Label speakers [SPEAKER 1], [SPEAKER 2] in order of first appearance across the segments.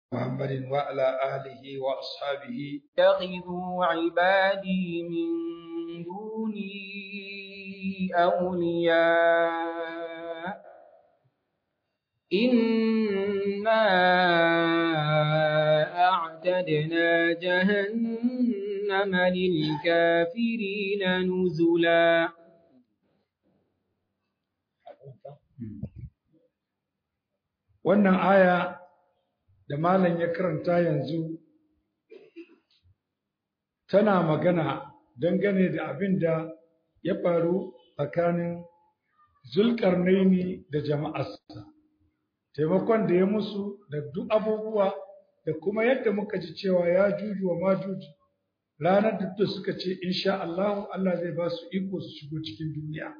[SPEAKER 1] محمد وعلى آله وأصحابه
[SPEAKER 2] اتخذوا عبادي من دوني أولياء إنا أعتدنا جهنم للكافرين نزلا
[SPEAKER 1] wannan aya da malam ya karanta yanzu tana magana dangane da abin da ya faru tsakanin zulkarnaini da jama'arsa taimakon da ya musu da duk abubuwa da kuma yadda muka ji cewa ya juju wa majuji ranar duk da suka ce insha Allah Allah zai ba su iko su shigo cikin duniya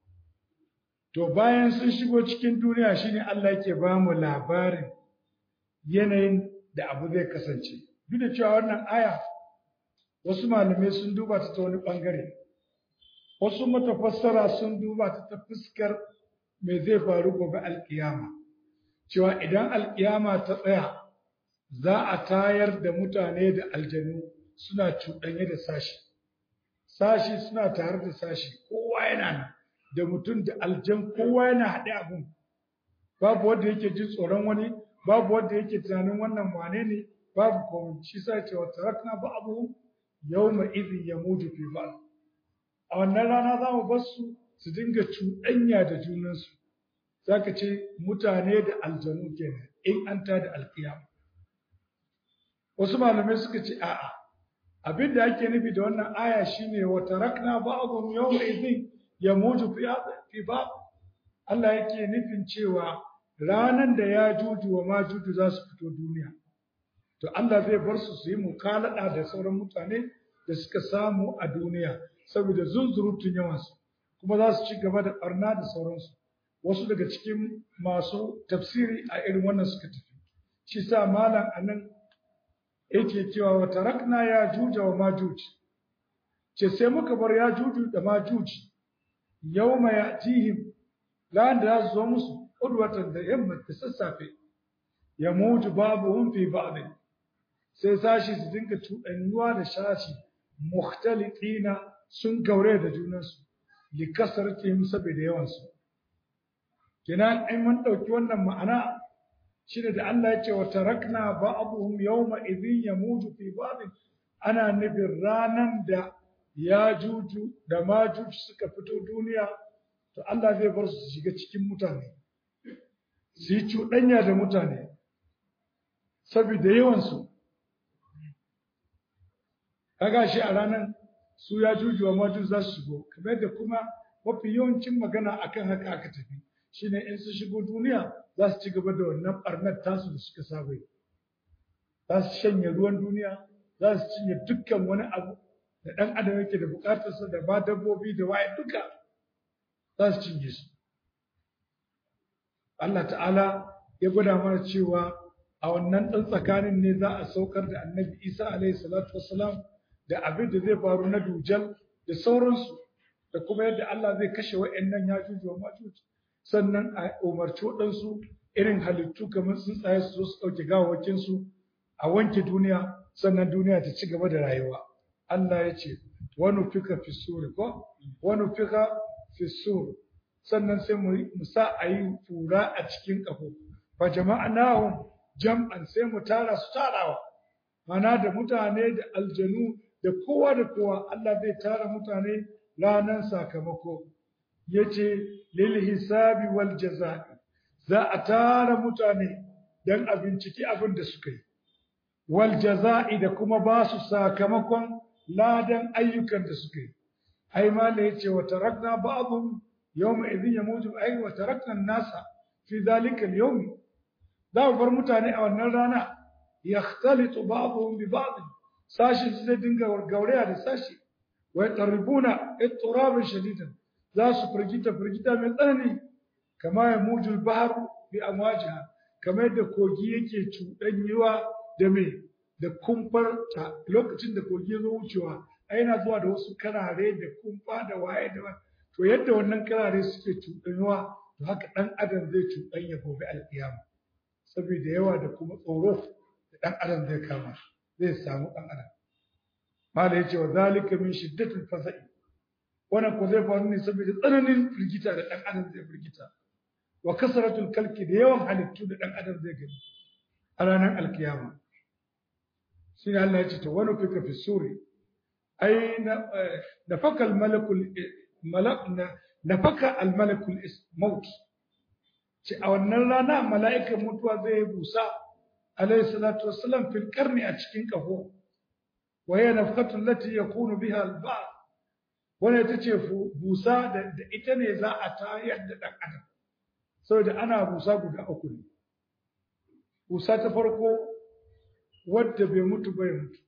[SPEAKER 1] to bayan sun shigo cikin duniya shine Allah yake ba mu labarin yanayin da abu zai kasance duk da cewa wannan aya wasu malamai sun duba ta ta wani bangare wasu matafassara sun duba ta ta fuskar me zai faru gobe alkiyama cewa idan alkiyama ta tsaya za a tayar da mutane da aljanu suna cuɗanye da sashi sashi suna tare da sashi kowa yana nan da mutum da aljan kowa yana haɗe abun babu wanda yake jin tsoron wani babu wanda yake tunanin wannan wane ne babu komai shi sa ce wa tarakna ba abu yawma idhin yamutu fi ba'd a wannan rana za mu bar su su dinga cuɗanya da junansu zaka ce mutane da aljanu kenan in an ta da alkiyama wasu malamai suka ce a'a abin da ake nufi da wannan aya shine wa tarakna ba'dhum yawma idhin yamutu fi fi ba'd Allah yake nufin cewa ranan da ya juju wa majuju za su fito duniya to Allah zai bar su su yi mukalada da sauran mutane da suka samu a duniya saboda zunzurutun yawansu kuma za su ci gaba da barna da sauransu wasu daga cikin masu tafsiri a irin wannan suka tafi shi sa malam anan yake cewa wa tarakna ya juja wa majuj ce sai muka bar ya juju da majuj yawma yatihim lan da za su zo musu udwatan da yamma da sassafe ya mutu babu fi ba'd sai sashi su dinga cuɗanyuwa da shashi muhtaliqina sun gaure da junansu li kasratihim saboda yawansu kenan ai mun dauki wannan ma'ana shine da Allah ya ce wa tarakna ba'dhum yawma idhin yamutu fi ba'd ana nufin ranan da ya juju da majuj suka fito duniya to Allah zai bar su shiga cikin mutane su yi cuɗanya da mutane saboda yawansu kaga shi a ranar su ya juju wa maju za su shigo kamar yadda kuma mafi yawancin magana akan haka aka tafi shine in su shigo duniya za su ci gaba da wannan barnar tasu da suka saba yi za su shanye ruwan duniya za su cinye dukkan wani abu da ɗan adam yake da buƙatarsa da ba dabbobi da waye duka za su cinye su Allah ta'ala ya gwada mana cewa a wannan ɗan tsakanin ne za a saukar da annabi Isa alaihi salatu wassalam da abin da zai faru na dujal da sauransu da kuma yadda Allah zai kashe wa'annan yajuj wa majuj sannan a umarci waɗansu irin halittu kamar tsuntsaye su zo su ɗauke gawawakin su a wanke duniya sannan duniya ta ci gaba da rayuwa Allah ya ce wani fika fi suri ko wani fika fi suri sannan sai mu sa a yi fura a cikin ƙafo fa jama'anahum jam'an sai mu tara su tarawa mana da mutane da aljanu da kowa da kowa Allah zai tara mutane ranar sakamako yace lil hisabi wal jazaa'i za a tara mutane dan a binciki abin da suka yi wal jazaa'i da kuma ba su sakamakon ladan ayyukan da suka yi ai ma da yace wa tarakna ba'dhum yawma idhin yamutu ai wa tarakna an-nasa fi dhalika al-yawm za mu bar mutane a wannan rana yakhtalitu ba'dhum bi ba'd sashi zai dinga gauraya da sashi wa yataribuna ittiraban shadidan za su firgita firgita mai tsanani kama ya mujul bahar bi amwajiha kamar yadda kogi yake cuɗanyewa da me da kumfar ta lokacin da kogi ya zo wucewa ai yana zuwa da wasu karare da kumfa da waye da to yadda wannan karare suke cuɗanyewa to haka ɗan adam zai cuɗanya gobe alƙiyama saboda yawa da kuma tsoro ɗan adam zai kama zai samu ɗan adam mala yace wa zalika min shiddatil fasa'i wannan ko zai faru ne saboda tsananin firgita da ɗan adam zai firgita wa kasratul kalki da yawan halittu da ɗan adam zai gani a ranar alkiyama shi ne Allah ya ce to wani fika fi suri ai na faka almalakul na faka almalakul maut ce a wannan rana mala'ikan mutuwa zai busa alayhi salatu wassalam fil karni a cikin kafo wa hiya nafqatu allati yakunu biha al-ba'd wannan ita ce busa da ita ne za a tayar da dan adam saboda ana busa guda uku ne busa ta farko wadda bai mutu bai mutu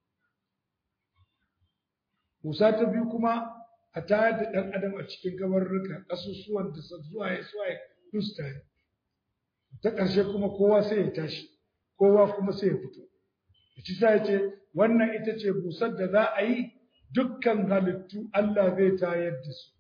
[SPEAKER 1] busa ta biyu kuma a tayar da dan adam a cikin gabarruka kasusuwan da zuwa ya zuwa ya dusta ta ƙarshe kuma kowa sai ya tashi kowa kuma sai ya fito ci sai ce wannan ita ce busar da za a yi dukkan halittu Allah zai tayar da su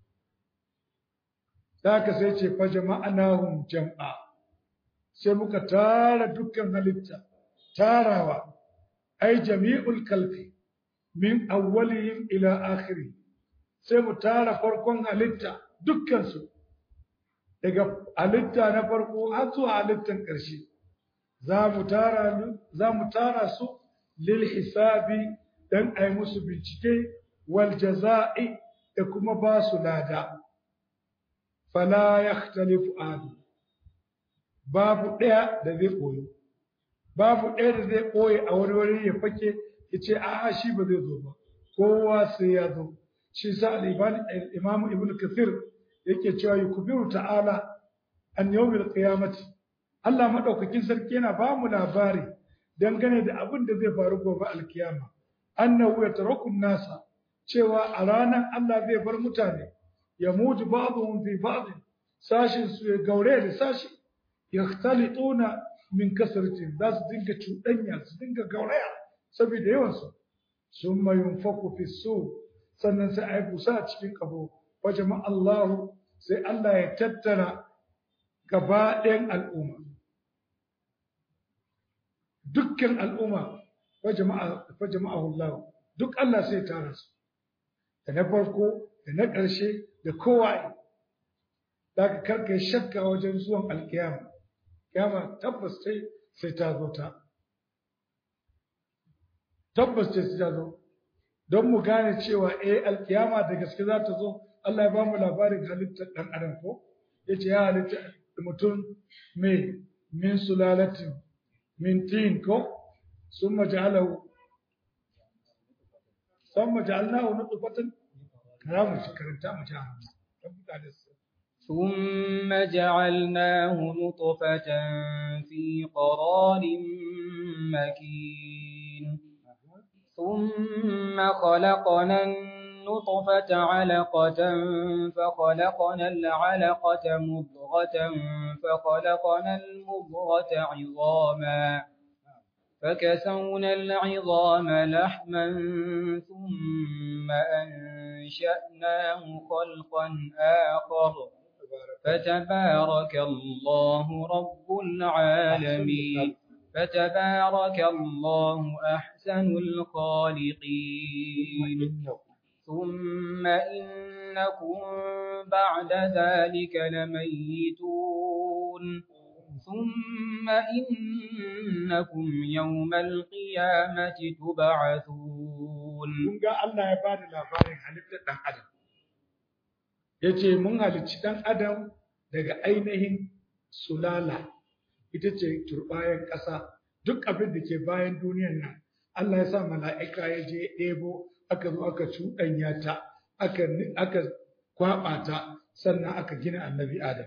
[SPEAKER 1] ka sai ce fa jama'anahum jam'a sai muka tara dukkan halitta tarawa ai jami'ul kalfi min awwalihim ila akhiri sai mu tara farkon halitta dukkan su daga halitta na farko har zuwa halittan ƙarshe za mu tara za mu tara su lil hisabi dan ai musu bincike wal jaza'i da kuma ba su lada fala yakhtalifu adu babu ɗaya da zai koyo babu ɗaya da zai koye a wani wuri ya fake ya ce a'a shi ba zai zo ba kowa sai ya zo shi sa al-imam ibn kathir yake cewa yukbiru ta'ala an yawmil qiyamati Allah madaukakin sarki yana ba mu labari dangane da abin da zai faru gobe alkiyama annahu yataraku nasa cewa a ranar Allah zai bar mutane ya mutu ba'dhum fi ba'd sashin su ya gaure da sashi yahtalituna min kasratin za su dinga cuɗanya su dinga gauraya saboda yawan su summa yunfaku fi su sannan sai ai busa a cikin kabo wajama Allahu sai Allah ya tattara gaba ɗayan al'umma dukkan al'umma wajama'ahu Allah duk Allah sai tara su da na farko da na ƙarshe da kowa da ka karka shakka wajen zuwan alkiyama kiyama tabbas sai sai ta zo ta tabbas sai ta zo don mu gane cewa eh alkiyama da gaske za ta zo Allah ya ba mu labarin halittar ɗan adam ko ya ce ya halitta mutum mai min sulalatin min tin ko sun maja'alahu sun maja'alnahu na tsufatan karamu shi karanta mu ta
[SPEAKER 2] ثم جعلناه نطفة في قرار مكين ثم خلقنا النطفة علقة فخلقنا العلقة مضغة فخلقنا المضغة عظاما فكسونا العظام لحما ثم أنشأناه خلقا آخر فتبارك الله رب العالمين فتبارك الله أحسن الخالقين ثم إنكم بعد ذلك لميتون ثم إنكم يوم القيامة تبعثون
[SPEAKER 1] mun ga Allah ya bada labarin halittar ɗan adam ya ce mun halicci ɗan adam daga ainihin sulala ita ce turbayan ƙasa duk abin da ke bayan duniyan nan Allah ya sa mala'ika ya je ɗebo aka zo aka cuɗanya ta aka aka kwaɓa ta sannan aka gina annabi adam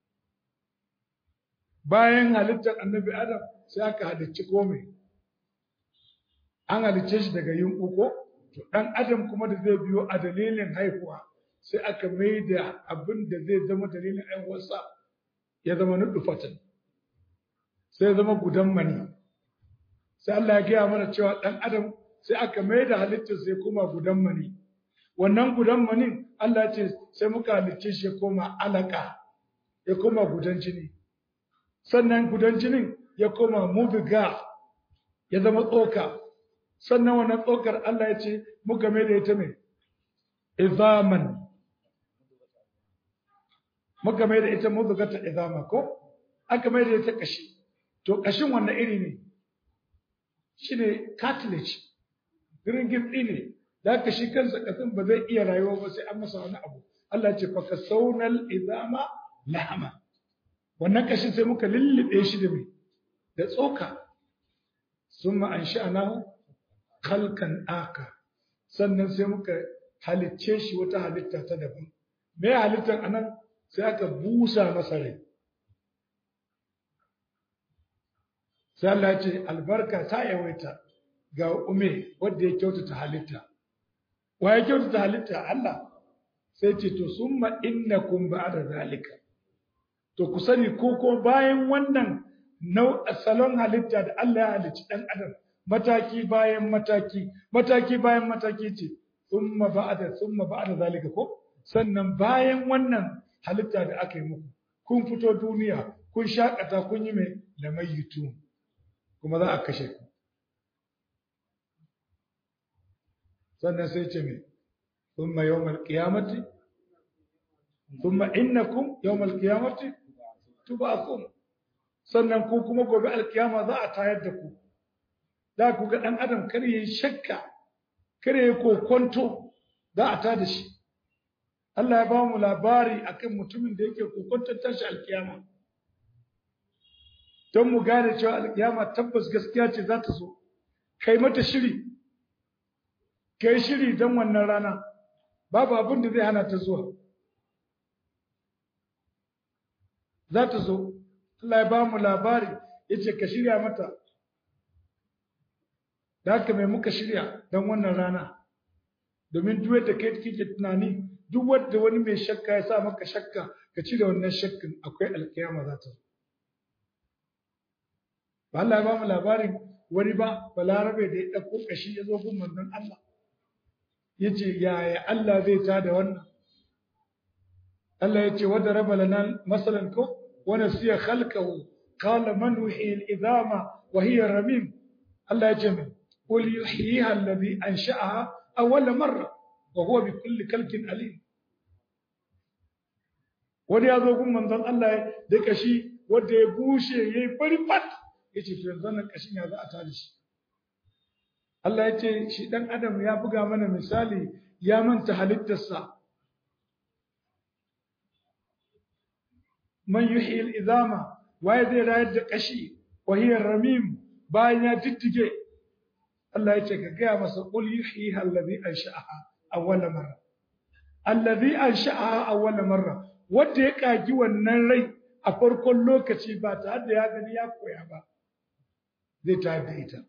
[SPEAKER 1] bayan halittar annabi adam sai aka halicci komai an halicce shi daga yin uko to ɗan adam kuma da zai biyo a dalilin haihuwa sai aka mai da abin da zai zama dalilin haihuwarsa ya zama nufatan sai zama gudan mani sai Allah ya gaya mana cewa ɗan adam sai aka mai da halittar sai kuma gudan mani wannan gudan manin Allah ya ce sai muka halicce shi ya koma alaka ya koma gudan jini sannan gudan jinin ya koma mubiga ya zama tsoka sannan wannan tsokar Allah ya ce muka mai da ita mai izaman muka mai da ita mudugata izama ko aka mai da ita kashi to kashin wannan iri ne shine cartilage ringin ne da aka shi kansa kasan ba zai iya rayuwa ba sai an masa wani abu Allah ce fa kasaunal izama lahama wannan kashin sai muka lullube shi da mai da tsoka summa ansha'nahu khalqan aka sannan sai muka halicce shi wata halitta ta daban me halittar anan sai aka busa masa rai sai Allah ya ce albarka ta yawaita ga ume wanda ya kyautata halitta wa ya kyautata halitta Allah sai ce to summa innakum ba'da zalika to ku sani ko ko bayan wannan nau salon halitta da Allah ya halicci dan adam mataki bayan mataki mataki bayan mataki ce summa ba'da summa ba'da zalika ko sannan bayan wannan halitta da aka yi muku kun fito duniya kun shakata kun yi mai lamayitu kuma za a kashe ku sannan sai ce mai thumma yawmal qiyamati thumma innakum yawmal qiyamati tub'athun sannan ku kuma gobe alkiyama za a tayar da ku da ku ga dan adam kar yayi shakka kar yayi kokonto za a tada shi Allah ya ba mu labari akan mutumin da yake kokonton tashi alkiyama don mu gane cewa alkiyama tabbas gaskiya ce za ta zo kai mata shiri kai shiri don wannan rana babu abin da zai hana ta zuwa za ta zo Allah ya ba mu labari ya ce ka shirya mata da haka mai muka shirya don wannan rana domin duk da kai kike tunani duk wanda wani mai shakka ya sa maka shakka ka cire wannan shakkin akwai alkiyama za ta zo ba Allah ya ba mu labarin wani ba balarabe da ya ɗauko ƙashi ya zo gun manzon Allah ya ce yaya Allah zai ta da wannan Allah ya ce wadda raba lana masalan ko wani siya khalqahu qala man yuhyi al-idama wa hiya ramim Allah ya ce min qul yuhyiha alladhi ansha'aha awwal marra wa huwa bi kulli khalqin alim wani ya zo gun manzon Allah da kashi wanda ya bushe yayi fari fat yace to yanzu nan kashin ya za a tada shi Allah ya ce shi dan adam ya buga mana misali ya manta halittarsa man yuhyi al-idama waye zai rayar da kashi wa hiya ramim bayan ya diddige Allah ya ce ka gaya masa qul yuhyiha alladhi ansha'aha awwal marra alladhi ansha'aha awwal marra wanda ya kagi wannan rai a farkon lokaci ba tare da ya gani ya koya ba zai tayar da ita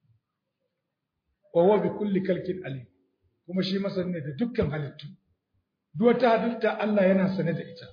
[SPEAKER 1] wa huwa bi kulli kalkin alim kuma shi masani ne da dukkan halittu duk wata halitta Allah yana sane da ita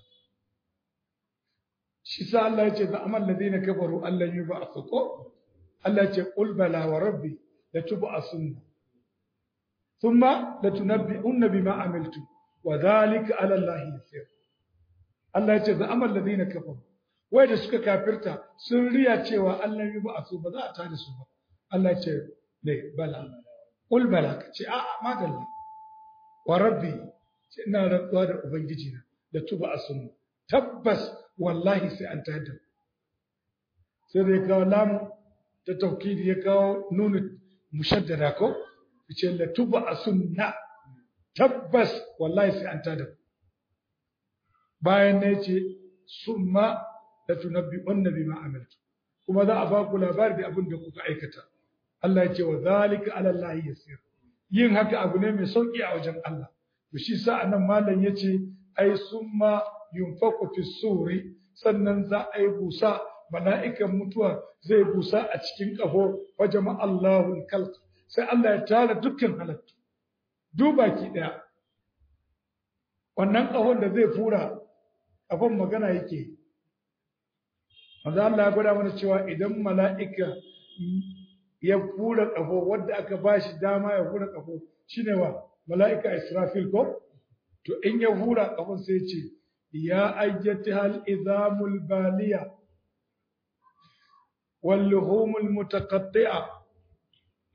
[SPEAKER 1] shi sa Allah ya ce za amal ladina kafaru Allah yi ba ko Allah ya ce qul bala wa rabbi la tub'asunna thumma la tunabbi'unna bima amiltum wa dhalika ala Allah yasir Allah ya ce za amal ladina kafaru wai da suka kafirta sun riya cewa Allah yi ba su ba za a tada su ba Allah ya ce ne bala qul bala ka ce a'a madalla wa rabbi ce ina rantsuwa da ubangiji na da tuba sunna tabbas wallahi sai an tada sai da ya kawo lamu ta taukidi ya kawo nunu mushaddada ko ce la tuba sunna tabbas wallahi sai an tada bayan ne ce summa la tunabbi'unna bima amiltu kuma za a ba ku labari da abin da kuka aikata Allah ya ce wa zalika ala Allah yasir yin haka abu ne mai sauki a wajen Allah to shi sa anan malam yace ai summa yunfaku fi suri sannan za a yi busa mala'ikan mutuwa zai busa a cikin kafo wa jama Allahul khalq sai Allah ya tara dukkan halittu duba ki daya wannan kafon da zai fura kafon magana yake Manzo Allah ya gwada mana cewa idan mala'ika ya fura ƙafo wadda aka ba shi dama ya fura ƙafo shine wa mala'ika Israfil ko to in ya fura ƙafon sai ce ya ayyati hal izamul baliya wal luhumul mutaqatti'a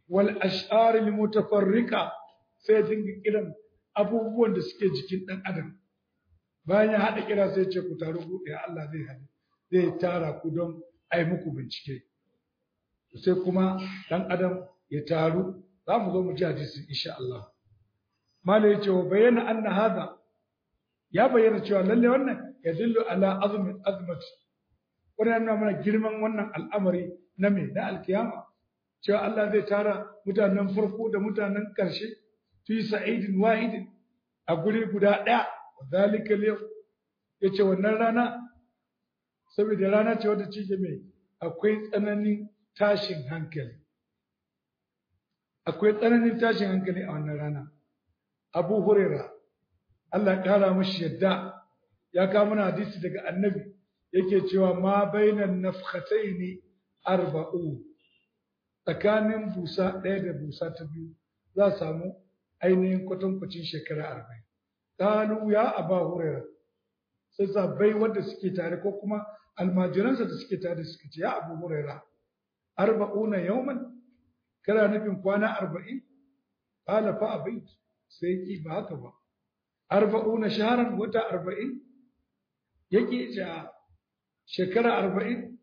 [SPEAKER 1] wal ash'ar al mutafarrika sai dinga kiran abubuwan da suke jikin dan adam bayan ya hada kira sai ce ku taru ku ɗaya Allah zai hada zai tara ku don ai muku bincike sai kuma dan adam ya taru za mu zo mu ji hadisi insha Allah mala yace wa bayyana anna hada ya bayyana cewa lalle wannan ya dillu ala azmi azmati wannan yana mana girman wannan al'amari na me na alkiyama cewa Allah zai tara mutanen farko da mutanen ƙarshe fi sa'idin wahidin a guri guda ɗaya zalika yau yace wannan rana saboda rana ce wadda ce mai akwai tsananin tashin hankali akwai tsananin tashin hankali a wannan rana abu huraira Allah ƙara mashi yadda ya kawo mana hadisi daga annabi yake cewa ma bainan nafkhataini arba'u tsakanin busa ɗaya da busa ta biyu za a samu ainihin kwatankwacin shekara arba'in ƙalu ya aba huraira sai sabbai wanda suke tare ko kuma almajiransa da suke tare suka ce ya abu huraira arba'una yawman kana nufin kwana arba'in qala fa abait sai ki ba haka ba arba'una shahran wata arba'in yake ja shekara arba'in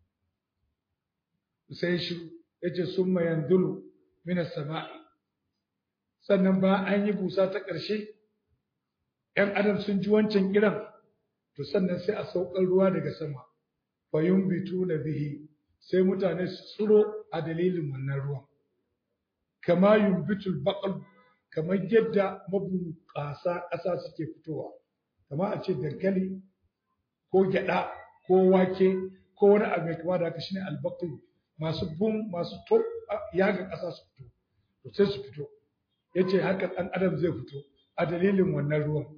[SPEAKER 1] sai shi yace summa yanzulu min as-sama'i sannan ba an yi busa ta ƙarshe ‘yan adam sun ji wancan kiran to sannan sai a saukar ruwa daga sama fayun bitu na bihi sai mutane su tsiro a dalilin wannan ruwan kama yumbitul baqal kamar yadda mabunƙasa ƙasa suke fitowa kama a ce dankali ko gyaɗa ko wake ko wani abu mai kama da haka shine albaqal masu bun masu to yaga ƙasa su fito to sai su fito yace haka ɗan adam zai fito a dalilin wannan ruwan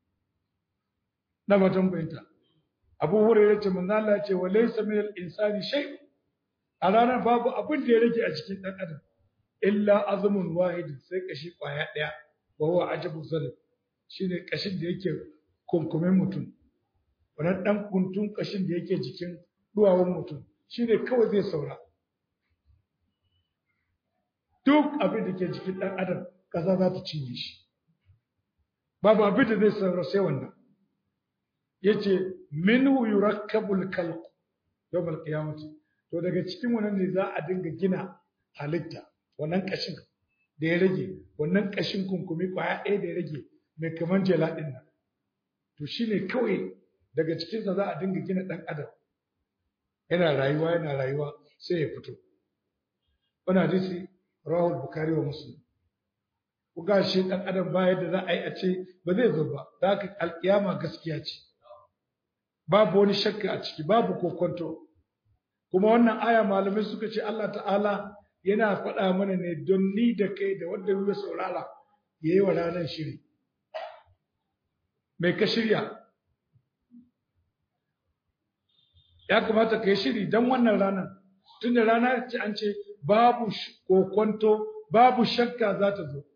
[SPEAKER 1] na batun bayanta abu hurairah ce manzo Allah ya ce wa laysa min al-insani shay a ranar babu abin da ya rage a cikin dan adam illa azmun wahid sai kashi kwaya daya wa huwa ajabu zalim shine kashin da yake kunkumin mutum wannan dan kuntun kashin da yake jikin duwawan mutum shine kawai zai saura duk abin da ke jikin dan adam kasa za ta cinye shi babu abin da zai saura sai wannan yace minhu yurakkabul khalq yawmal qiyamati to daga cikin wannan ne za a dinga gina halitta wannan kashin da ya rage wannan kashin kunkumi kwaya ɗaya da ya rage mai kaman jela din nan to shine kawai daga cikin sa za a dinga gina dan adam yana rayuwa yana rayuwa sai ya fito wannan hadisi rawahul bukhari wa muslim ku ga shi dan adam ba yadda za a yi a ce ba zai zo ba da haka alkiyama gaskiya ce babu wani shakka a ciki babu kokonto kuma wannan aya malamai suka ce Allah ta'ala yana faɗa mana ne don ni da kai da wanda ya saurara ya yi wa ranar shiri mai ka shirya ya kamata ka yi shiri don wannan ranar tun da rana ce an ce babu kokonto babu shakka za ta zo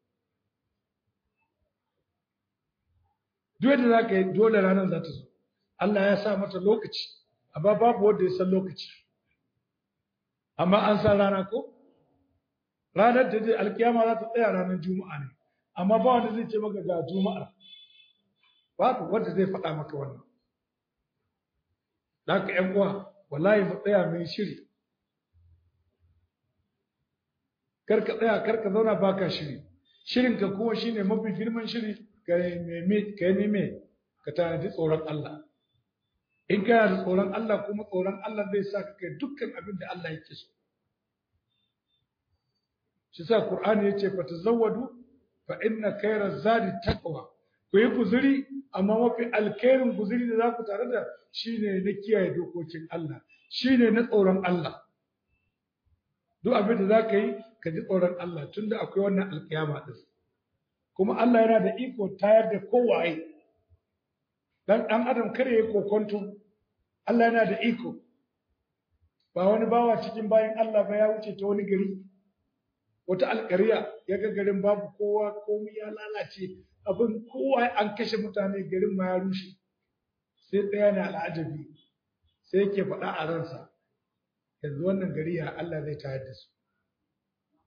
[SPEAKER 1] duk yadda za ka yi dole ranar za ta zo Allah ya sa mata lokaci amma babu wanda ya san lokaci amma an san rana ko ranar da zai alkiyama za ta tsaya ranar juma'a ne amma ba wanda zai ce maka ga juma'a babu wanda zai faɗa maka wannan da haka ƴan uwa wallahi mu tsaya mai shiri kar ka tsaya kar ka zauna baka shiri shirinka kuma shine mafi girman shiri ka nemi ka nemi ka tanadi tsoron Allah in kana da tsoron Allah kuma tsoron Allah zai sa ka kai dukkan abin da Allah yake so shi sa Qur'ani yace fa tazawwadu fa inna khayra zadi taqwa ku yi guzuri amma mafi alkhairin guzuri da za ku tare da shine na kiyaye dokokin Allah shine na tsoron Allah duk abin da za ka yi ka ji tsoron Allah tunda akwai wannan alkiyama din kuma Allah yana da iko tayar da kowaye dan dan adam kare ya kokonto Allah yana da iko ba wani bawa cikin bayan Allah ba ya wuce ta wani gari wata alƙariya ya ga garin babu kowa komai ya lalace abin kowa an kashe mutane garin ma ya rushe sai ɗaya ne al'ajabi sai yake faɗa a ransa yanzu wannan gari ya Allah zai tayar da su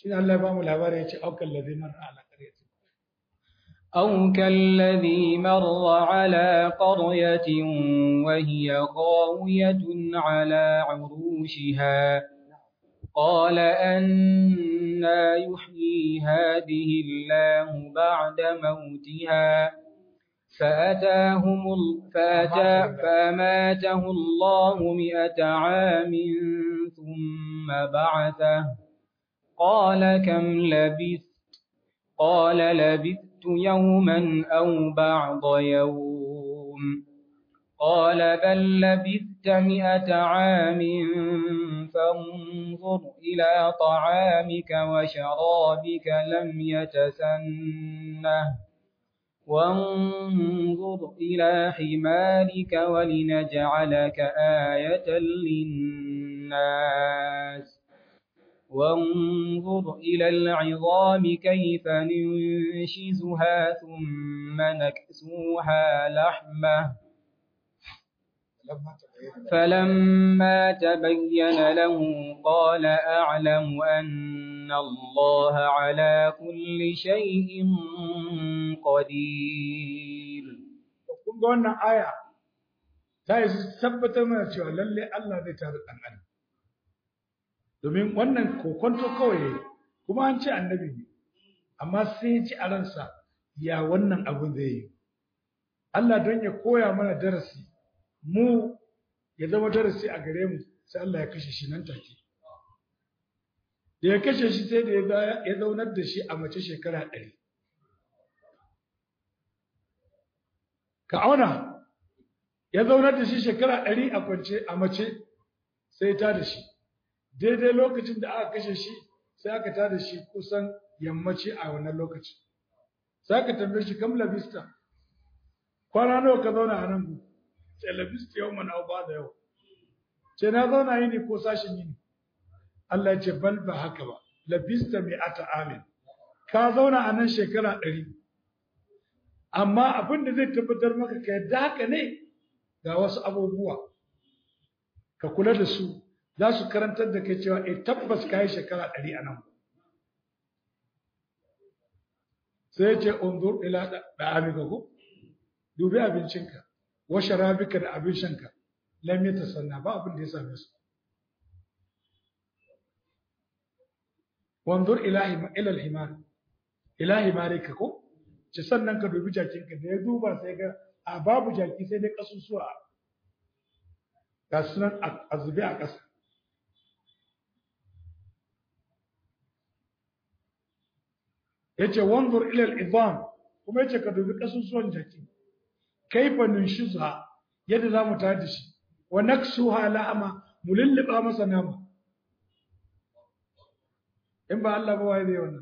[SPEAKER 1] shi Allah ya ba mu labari ya ce aukan ladhi marra ala qaryati
[SPEAKER 2] أو كالذي مر على قرية وهي خاوية على عروشها قال أنا يحيي هذه الله بعد موتها فأتاهم فأتى فأماته الله مئة عام ثم بعثه قال كم لبثت قال لبثت يوما أو بعض يوم قال بل لبثت مئة عام فانظر إلى طعامك وشرابك لم يتسنه وانظر إلى حمارك ولنجعلك آية للناس وانظر إلى العظام كيف ننشزها ثم نكسوها لحمة فلما تبين له قال أعلم أن الله على كل شيء قدير
[SPEAKER 1] kun ga wannan aya ta yi tabbatar mana cewa lalle Allah zai tare dan adam domin wannan kokonto kawai kuma an ce annabi ne amma sai ya ci a ransa ya wannan abin zai yi Allah don ya koya mana darasi mu ya zama darasi a gare mu sai Allah ya kashe shi nan take da ya kashe shi sai da ya zaunar da shi a mace shekara ɗari ka auna ya zaunar da shi shekara ɗari a kwance a mace sai ta da shi daidai lokacin da aka kashe shi sai aka ta da shi kusan yammaci a wannan lokaci sai aka tambaye shi kam labista kwana nawa ka zauna a nan gu ce labista yau mana ba da yau ce na zauna yini ko sashin yini Allah ya ce bal ba haka ba labista mai ata amin ka zauna a nan shekara ɗari amma abin da zai tabbatar maka ka yadda haka ne ga wasu abubuwa ka kula da su za su karantar da kai cewa e tabbas ka yi shekara ɗari a nan sai ce unzur ila da amika ko dubi abincinka wa sharabika da abin shanka lam yatasanna ba abin da ya same su wanzur ila ila al-himar ila himarika ko ce sannan ka dubi jakinka da ya duba sai ga a babu jaki sai dai kasusuwa ga sunan a zube a ƙasa yace wanzur ila al-idham kuma yace ka dubi kasusuwan jaki kaifa nunshizuha yadda zamu tada da shi wa naksuha la'ama mu lulluba masa nama in ba Allah ba wai zai wannan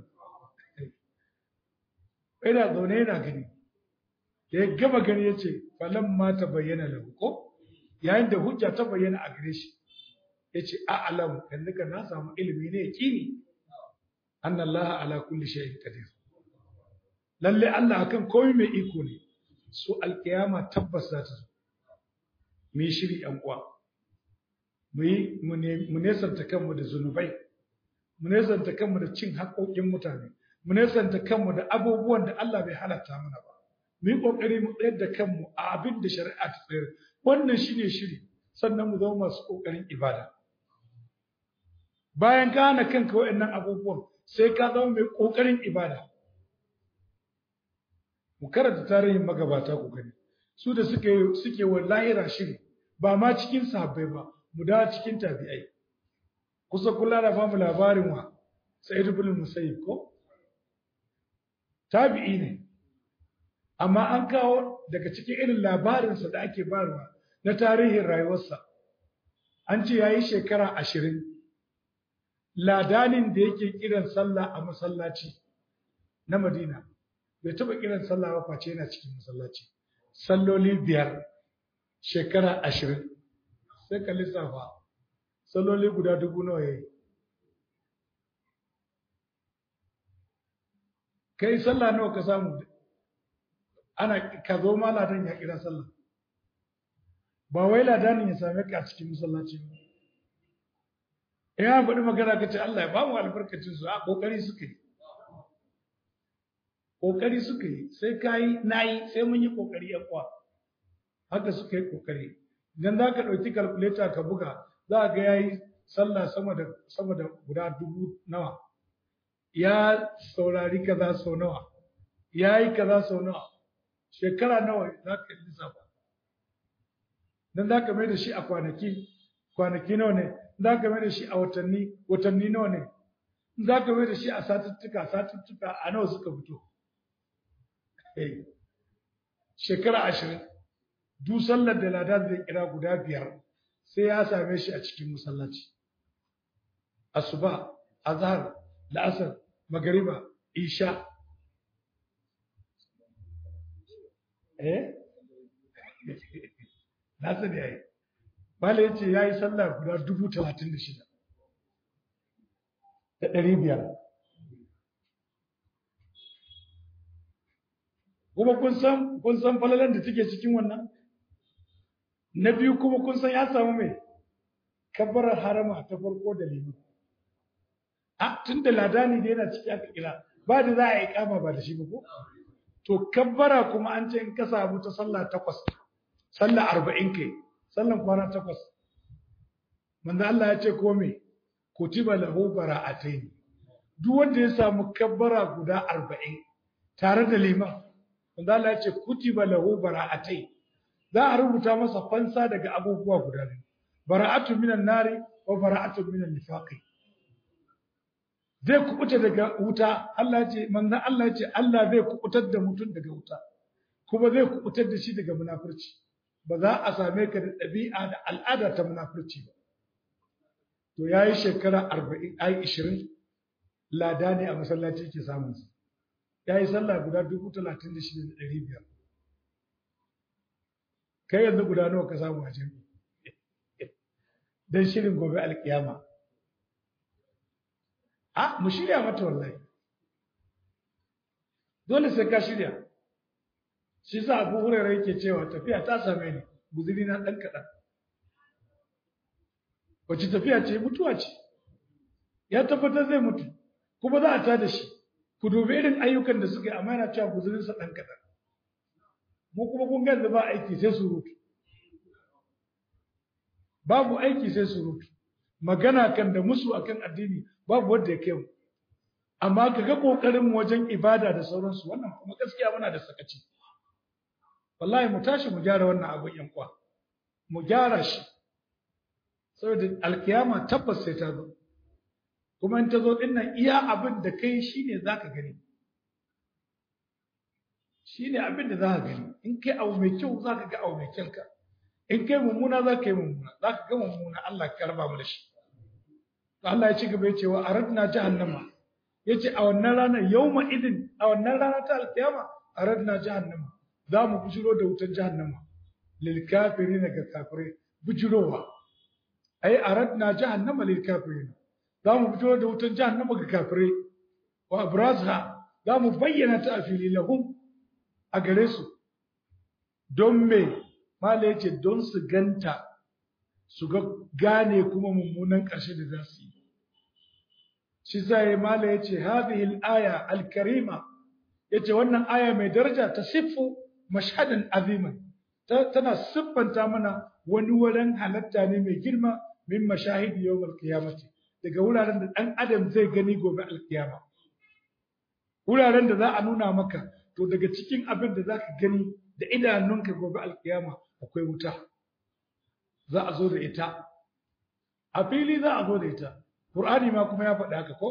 [SPEAKER 1] ina zaune yana gani da ya gaba gani ya ce falan ma ta bayyana lahu ko yayin da hujja ta bayyana a gare shi ya ce a'alam yanzu ka na samu ilimi ne yaqini anna Allah ala kulli shay'in qadir lalle Allah akan komai mai iko ne su alkiyama tabbas za ta zo mu yi shiri yan uwa mu yi mu nesanta kanmu da zunubai mu nesanta kanmu da cin haƙoƙin mutane mu nesanta kanmu da abubuwan da Allah bai halatta mana ba mu yi ƙoƙari mu tsayar da kanmu a abin da shari'a ta tsayar wannan shine shiri sannan mu zama masu ƙoƙarin ibada bayan ka hana kanka waɗannan abubuwan sai ka zama mai ƙoƙarin ibada mu karanta tarihin magabata ku gani su da suke suke wa lahira shiri ba ma cikin sahabbai ba mu da cikin tabi'ai kusa kula da bamu labarin wa sa'id ibn musayyib ko tabi'i ne amma an kawo daga cikin irin labarinsa da ake barwa na tarihin rayuwarsa an ce yayi shekara ashirin ladanin da yake kiran sallah a masallaci na madina bai taɓa kiran sallah ba face yana cikin masallaci salloli biyar shekara ashirin sai ka lissafa salloli guda dubu nawa yayi kai sallah nawa ka samu ana ka zo ma ladan ya kira sallah ba wai ladanin ya same ka a cikin masallaci ba in ya faɗi magana ka ce Allah ya ba mu albarkacin su a kokari suka yi kokari suka yi sai kai nayi sai mun yi kokari yan kwa haka suka yi kokari idan za ka ɗauki calculator ka buga za ga yayi sallah sama da sama da guda dubu nawa ya saurari kaza sau nawa ya yi kaza sau nawa shekara nawa za ka yi lissafa don za ka mai da shi a kwanaki kwanaki nawa ne za ka mai da shi a watanni watanni nawa ne za ka mai da shi a satuttuka satuttuka a nawa suka fito shekara ashirin duk sallar da ladan zai kira guda biyar sai ya same shi a cikin masallaci asuba azhar la'asar magariba isha eh na sani yayi bala yace yayi sallah guda dubu talatin da shida da ɗari biyar kuma kun san kun san falalan da take cikin wannan na biyu kuma kun san ya samu mai kabbarar harama ta farko da limu a tun da ladani da yana ciki aka kira ba da za a yi kama ba da shi ba ko to kabbara kuma an ce in ka samu ta sallah takwas sallah arba'in kai sallan kwana takwas manzo Allah ya ce ko me kutiba lahu bara'atayn duk wanda ya samu kabbara guda arba'in tare da liman manzo Allah ya ce kutiba lahu bara'atayn za a rubuta masa fansa daga abubuwa guda biyu bara'atu minan nari wa bara'atu minan nifaqi zai kubuta daga wuta Allah ya ce manzon Allah ya ce Allah zai kubutar da mutum daga wuta kuma zai kubutar da shi daga munafurci ba za a same ka da ɗabi'a da al'ada ta munafurci ba to yayi shekara 40 ai 20 lada ne a masallaci yake samun su yayi sallah guda 36500 kai yanzu guda nawa ka samu a jami'i dan shirin gobe alkiyama a mu shirya mata wallahi dole sai ka shirya shi sa abu hurairar yake cewa tafiya ta same ni guzuri na ɗan kaɗan wace tafiya ce mutuwa ce ya tabbatar zai mutu kuma za a ta da shi ku dubi irin ayyukan da suka yi amma yana cewa guzurinsa ɗan kaɗan mu kuma kun ganzu ba aiki sai surutu babu aiki sai surutu magana kan da musu akan addini babu wanda ya kai mu amma ka ga kokarin wajen ibada da sauransu wannan kuma gaskiya muna da sakaci wallahi mu tashi mu gyara wannan abun yan kwa mu gyara shi saboda alkiyama tabbas sai ta zo kuma in ta zo din nan iya abin da kai shine zaka gani shine abin da zaka gani in kai abu mai kyau zaka ga abu mai kyanka in kai mummuna zaka yi mummuna zaka ga mummuna Allah ka karba mu da shi Allah ya ci gaba ya ce wa aradna jahannama yace a wannan ranar yawma idin a wannan rana ta alkiyama aradna jahannama za mu bujiro da wutar jahannama lil kafirin ga kafirai bujirowa ai aradna jahannama lil kafirin za mu bujiro da wutar jahannama ga kafirai wa abrazha za mu bayyana ta a fili lahum a gare su don me mala yace don su ganta su ga gane kuma mummunan ƙarshe da za su yi shi zai mala ya ce hadhihi al-aya al-karima yace wannan aya mai daraja ta siffu mashhadan aziman tana siffanta mana wani wurin halatta ne mai girma min mashahidi yawmal qiyamati daga wuraren da dan adam zai gani gobe alkiyama wuraren da za a nuna maka to daga cikin abin da zaka gani da idanunka gobe alkiyama akwai wuta za a zo da ita a fili za a zo da ita Qur'ani ma kuma ya faɗi haka ko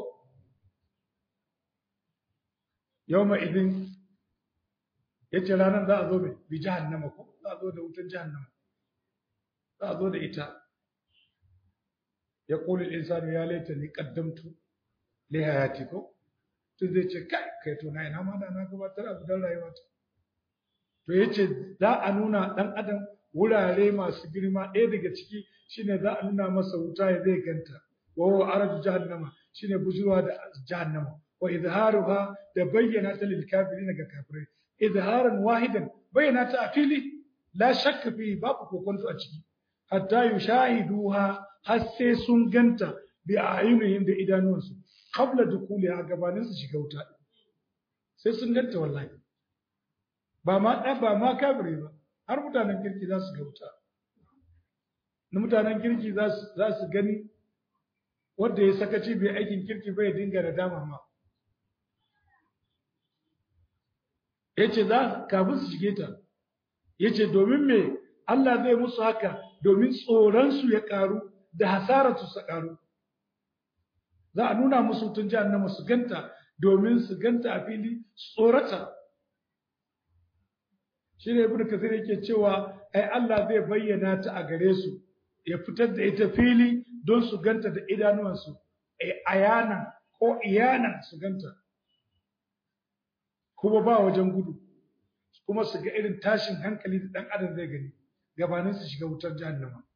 [SPEAKER 1] yawma idin yace ranar za a zo mai bi jahannama ko za a zo da wutar jahannama za a zo da ita ya qulu al-insanu ya laitani qaddamtu li hayati ko tun zai ce kai kai to na ina ma da na gabatar abu dan rayuwata to yace za a nuna dan adam wurare masu girma ɗaya daga ciki shine za a nuna masa wuta ya zai ganta wa huwa arju jahannama shine bujurwa da jahannama wa izharuha da bayyana ta lil kafirin ga kafirai izharan wahidan bayyana ta a fili la shakka fi babu kokonto a ciki hatta yushahiduha har sai sun ganta bi ayunihim da idanuwansu qabla dukuliha gabanin su shiga wuta sai sun ganta wallahi ba ma ɗan ba ma kafiri ba har mutanen kirki za su ga wuta na mutanen kirki za su gani wanda ya sakaci bai aikin kirki bai dinga da dama ma ya ce za kafin su shige ta ya ce domin me Allah zai musu haka domin tsoronsu ya ƙaru da hasararsu su ƙaru za a nuna musu tun jahannama su ganta domin su ganta a fili tsorata shi ne ibn kasir yake cewa ai Allah zai bayyana ta a gare su ya fitar da ita fili don su ganta da idanuwansu ai ayanan ko iyanan su ganta kuma ba wajen gudu kuma su ga irin tashin hankali da dan adam zai gani gabanin su shiga wutar jahannama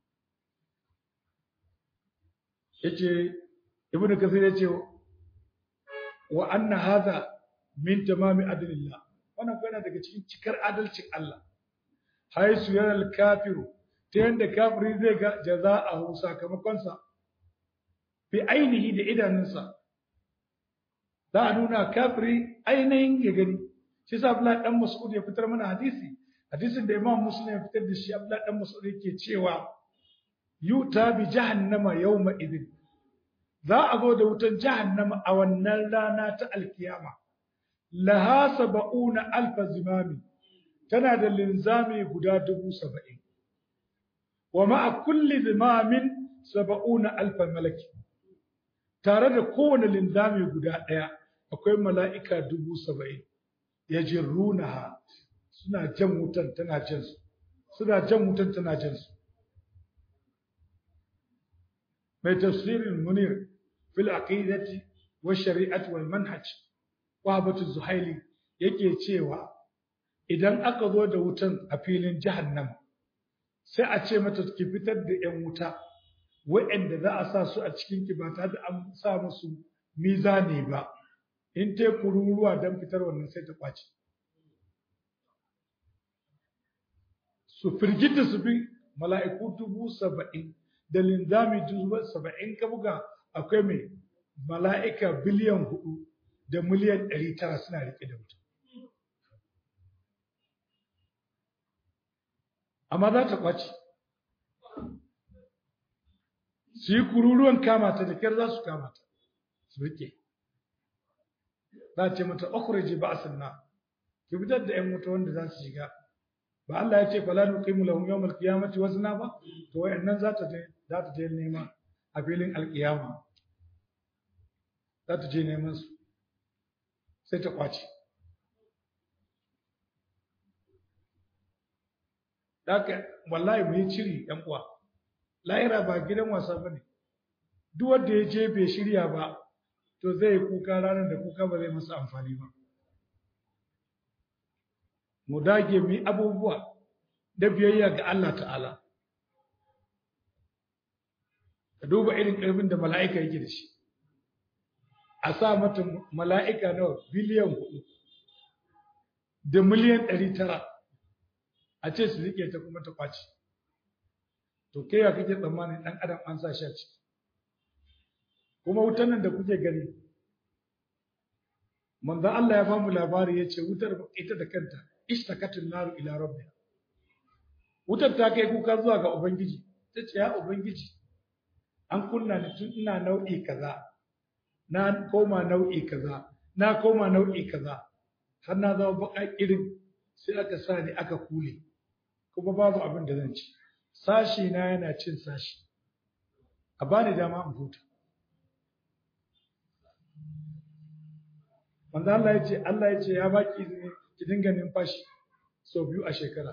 [SPEAKER 1] yace ibn kasir yace wa anna hadha min tamami adlillah wannan ko yana daga cikin cikar adalcin Allah haisu yana kafiru ta yanda kafiri zai ga jaza'ahu sakamakonsa fi ainihi da idanunsa za a nuna kafiri ainihin ya gani shi sa Abdullahi dan Mas'ud ya fitar mana hadisi hadisin da Imam Muslim ya fitar da shi Abdullahi dan Mas'ud yake cewa yuta bi jahannama yawma idin za a zo da wutan jahannama a wannan rana ta alkiyama laha saba'una alfa zimami tana da linzami guda dubu saba'in wa ma'a kulli zimamin saba'una alfa malaki tare da kowane linzami guda ɗaya akwai mala'ika dubu saba'in ya jirrunaha suna jan wutan tana jan su suna jan wutan tana jan su mai tafsirin munir fil aqidati wa shari'ati wal manhaj Wahabatu Zuhaili yake cewa idan aka zo da wutan a filin jahannam sai a ce mata ki fitar da ƴan wuta waɗanda za a sa su a cikin ki ba tare da an sa musu mizani ba in ta kururuwa don fitar wannan sai ta kwace su firgita su bi mala'iku dubu saba'in da linzami dubu saba'in ka buga akwai mai mala'ika biliyan hudu da miliyan ɗari tara suna riƙe da mutum. Amma za ta ƙwace. Su yi kururuwan kamata da kyar za su kamata, su riƙe. Za a ce mata, "Okuraje ba a sanna, ki fitar da ‘yan wuta wanda za su shiga." Ba Allah ya ce, "Fala nuqimu lahum yawmal qiyamati wazna ba?" To wayannan za ta je za ta je nema a filin alƙiyama. Za ta je neman su. sai ta kwace Daka wallahi mu yi ciri ‘yan uwa, lahira ba gidan wasa ba ne, duk wanda ya je bai shirya ba, to zai yi kuka ranar da kuka ba zai masa amfani ba. Mu dage mu yi abubuwa da biyayya ga Allah ta'ala. Ka duba irin ƙarfin da mala'ika yake da shi. a sa mata mala'ika nawa biliyan hudu da miliyan ɗari tara a ce su riƙe ta kuma ta kwace to kai ya kake tsammanin ɗan adam an sa shi a ciki kuma wutan nan da kuke gani manzan Allah ya bamu labari ya ce wutar ita da kanta ishtakatin naru ila rabbiha wutar ta kai kuka zuwa ga ubangiji ta ce ya ubangiji an kunna ni tun ina nau'i kaza na koma nau'i kaza na koma nau'i kaza har na zama baka irin sai aka sa ni aka kule kuma babu abin da zan ci sashi na yana cin sashi a bani dama in huta manzo Allah ya ce Allah ya ce ya baki izini ki dinga numfashi sau biyu a shekara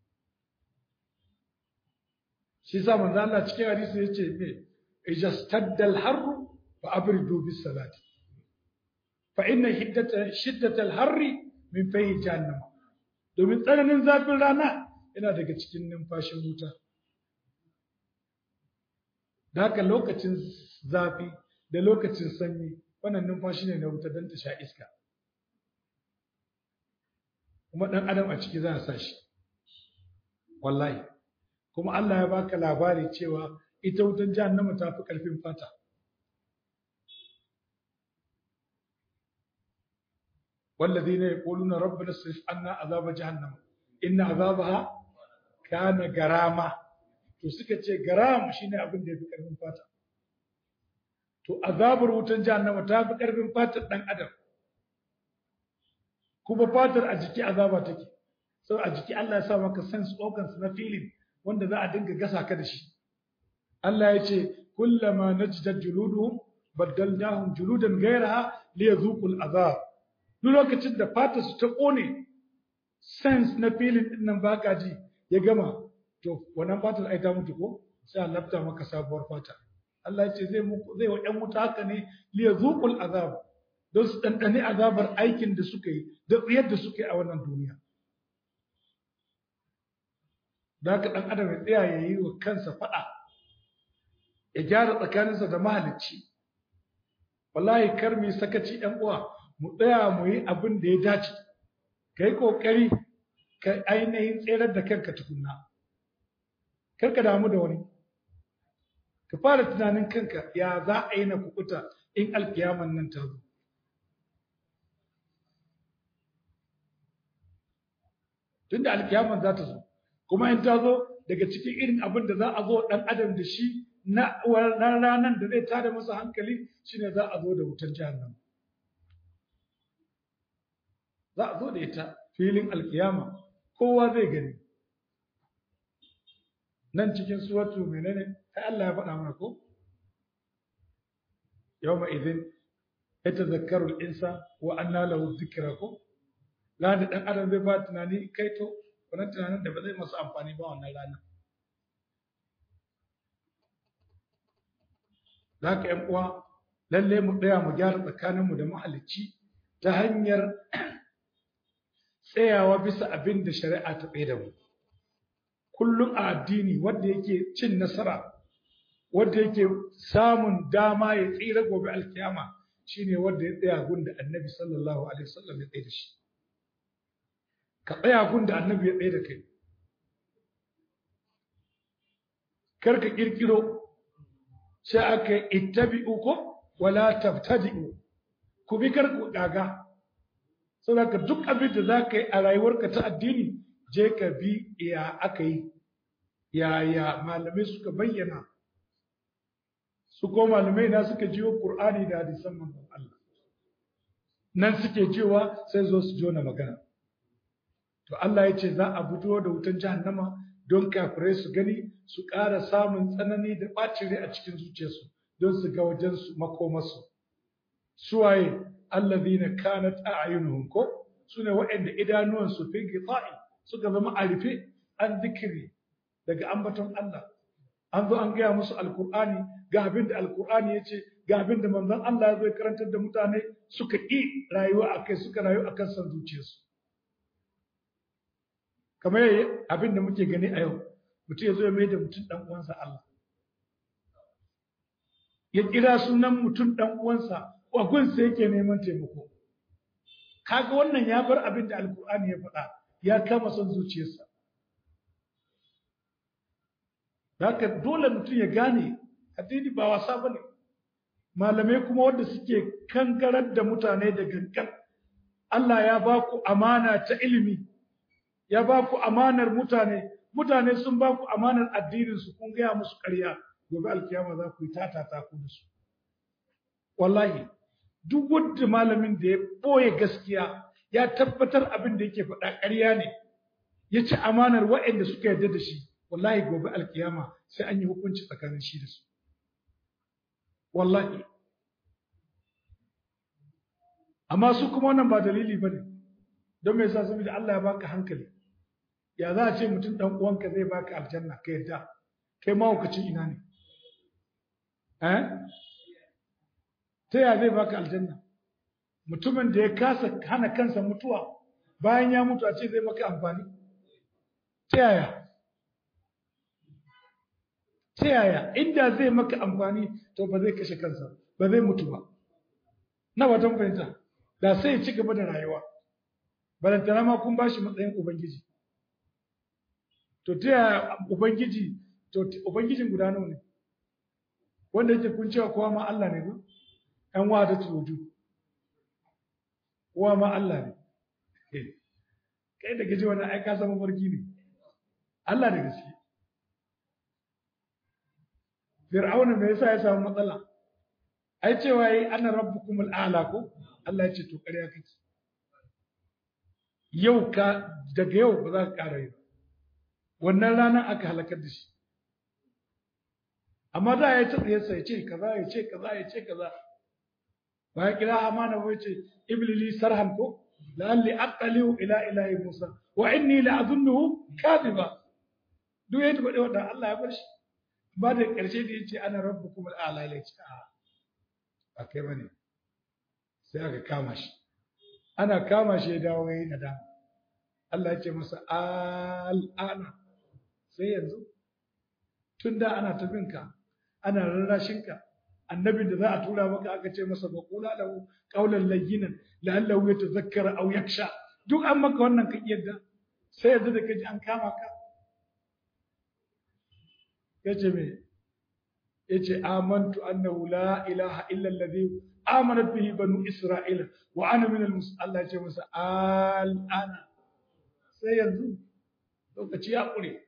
[SPEAKER 1] shi sa manzo Allah cikin hadisi ya ce me ijastaddal harru فأبردوا بالصلاة فإن حدة شدة الحر من فيه جهنم domin tsananin zafin rana yana daga cikin numfashin wuta da haka lokacin zafi da lokacin sanyi wannan numfashi ne na wuta don ta sha iska kuma ɗan adam a ciki za a sa shi wallahi kuma Allah ya baka labari cewa ita wutan jahannama ta fi ƙarfin fata والذين يقولون ربنا اصرف عنا عذاب جهنم إن عذابها كان غراما to suka ce garam shine abin da yafi karfin fata to azabar wutan jahannama ta fi karfin fatar dan adam kuma fatar a jiki azaba take sau a jiki Allah ya sa maka sense organs na feeling wanda za a dinga gasa ka da shi Allah ya ce kullama najdat juluduhum baddalnahum juludan ghayraha liyadhuqul azab duk lokacin da fata su ta kone sense na feeling din nan baka ji ya gama to wannan fatar ai ta mutu ko sai a lafta maka sabuwar fata Allah ya ce zai muku zai wa ƴan wuta haka ne liyadhuqul azab don su dandane azabar aikin da suka yi da tsiyar da suka yi a wannan duniya da haka ɗan adam ya tsaya ya yi wa kansa faɗa ya gyara tsakaninsa da mahalicci wallahi kar mu sakaci ɗan uwa mu tsaya mu yi abin da ya dace ka yi ƙoƙari ka ainihin tserar da kanka tukunna kar ka damu da wani ka fara tunanin kanka ya za a yi na kukuta in alkiyaman nan ta zo tunda alkiyaman za ta zo kuma in ta zo daga cikin irin abin da za a zo ɗan adam da shi na ranar da zai tada masa hankali shine za a zo da wutar jahannam za a zo da ita filin alkiyama kowa zai gani nan cikin suwatu menene ai Allah ya faɗa mana ko yawma idhin yatazakkaru al-insan wa anna lahu dhikra ko la da dan adam zai ba tunani kai to wannan tunanin da ba zai masa amfani ba wannan rana da haka ‘yan uwa lalle mu tsaya mu gyara tsakaninmu da mahalicci ta hanyar tsayawa bisa abin da shari'a ta tsaye da mu kullum a addini wanda yake cin nasara wanda yake samun dama ya tsira gobe alkiyama shine wanda ya tsaya gunda annabi sallallahu alaihi wasallam ya tsaye da shi ka tsaya gunda annabi ya tsaye da kai kar ka kirkiro sai aka yi ittabi'u ko wala tabtadi'u ku bi kar ku gaga saboda duk abin da za ka yi a rayuwarka ta addini je ka bi ya aka yi yaya malamai suka bayyana su ko malamai na suka jiwo Qur'ani da hadisan manzon Allah nan suke cewa sai zo su jona magana to Allah ya ce za a fito da wutan jahannama don kafirai su gani su ƙara samun tsanani da ɓacin rai a cikin zuciyarsu don su ga wajen su makomarsu suwaye allazina kanat a'yunuhum ko sune waɗanda idanuwan su fi gita'i suka zama a rufe an zikiri daga ambaton Allah an zo an gaya musu alkur'ani ga abin da alkur'ani ya ce ga abin da manzon Allah ya zo ya karantar da mutane suka ƙi rayuwa a kai suka rayu a kan son zuciyarsu kamar yayi abin da muke gani a yau mutum ya zo ya mai da mutum ɗan uwansa Allah ya kira sunan mutum ɗan uwansa a gunsa yake neman taimako kaga wannan ya bar abin da alkur'ani ya faɗa ya kama son zuciyarsa haka dole mutum ya gane addini ba wasa bane malamai kuma wanda suke kankarar da mutane da gangan Allah ya ba ku amana ta ilimi ya ba ku amanar mutane mutane sun ba ku amanar addinin su kun gaya musu ƙarya gobe alkiyama za ku yi tatata ku da su wallahi duk wanda malamin da ya boye gaskiya ya tabbatar abin da yake faɗa ƙarya ne ya ci amanar waɗanda suka yarda da shi wallahi gobe alkiyama sai an yi hukunci tsakanin shi da su wallahi amma su kuma wannan ba dalili bane don me yasa saboda Allah ya baka hankali ya za a ce mutum dan uwanka zai baka aljanna ka yadda kai mahaukacin ina ne eh ta ya zai baka aljanna mutumin da ya kasa hana kansa mutuwa bayan ya mutu a ce zai maka amfani ta yaya ta yaya inda zai maka amfani to ba zai kashe kansa ba zai mutu ba na watan fahimta da sai ya ci gaba da rayuwa balantana ma kun bashi matsayin ubangiji to ta yaya ubangiji to ubangijin guda nawa ne wanda yake kun cewa kowa ma Allah ne ko ɗan wada tudu kowa ma Allah ne kai da gaji wannan ai ka san mafarki ne Allah da gaske Fir'auna me yasa ya samu matsala ai cewa yi ana rabbukumul a'la ko Allah ya ce to ƙarya kake yau ka daga yau ba za ka ƙara yi wannan ranar aka halakar da shi amma da ya ce tsayarsa ya ce kaza ya ce kaza ya ce kaza ba ya kira amana ba ya ce iblili sarhan ko la'alli aqaliu ila ilahi musa wa inni la'azunnuhu kadhiba duk ya tabbata wanda Allah ya bar shi ba da ƙarshe da yace ana rabbukum al'ala ya ce a ba kai bane sai aka kama shi ana kama shi ya dawo yayin nadama Allah ya ce masa al'ana sai yanzu tun da ana tafinka ana rarrashinka annabin da za a tura maka aka ce masa ba kula lahu qawlan layyinan la'allahu yatazakkara aw yaksha duk an maka wannan ka yadda sai yanzu da kaji an kama ka yace me yace amantu annahu la ilaha illa alladhi amanat bihi banu isra'ila wa ana min al Allah ya ce masa al'ana sai yanzu lokaci ya ƙure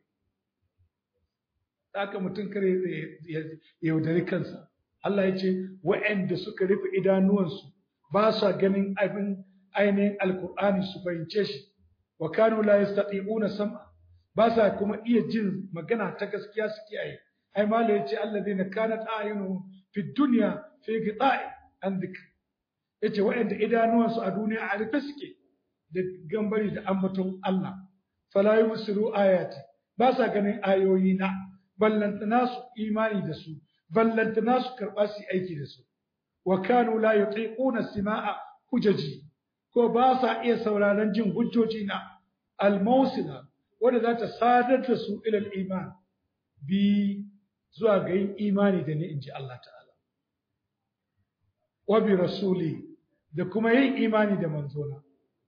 [SPEAKER 1] haka mutum kare ya yaudari kansa Allah ya ce wa'anda suka rufe idanuwansu ba sa ganin abin ainihin alkur'ani su fahimce shi wa kanu la yastati'una sam'a ba sa kuma iya jin magana ta gaskiya su kiyaye ai mala yace alladheena kanat a'yunuhum fi dunya fi qita'i an dhikr yace wa'anda idanuwansu a duniya a rufe suke da gambari da ambaton Allah fala yubsiru ayati ba sa ganin ayoyi na ballantana su imani da su ballantana su karɓa su aiki da su wa kanu la yutiquna sima'a hujaji ko ba sa iya sauraron jin hujjoji na al-mawsila wanda za ta sadar da su ilal iman bi zuwa ga yin imani da ni in ji Allah ta'ala wa bi rasuli da kuma yin imani da manzona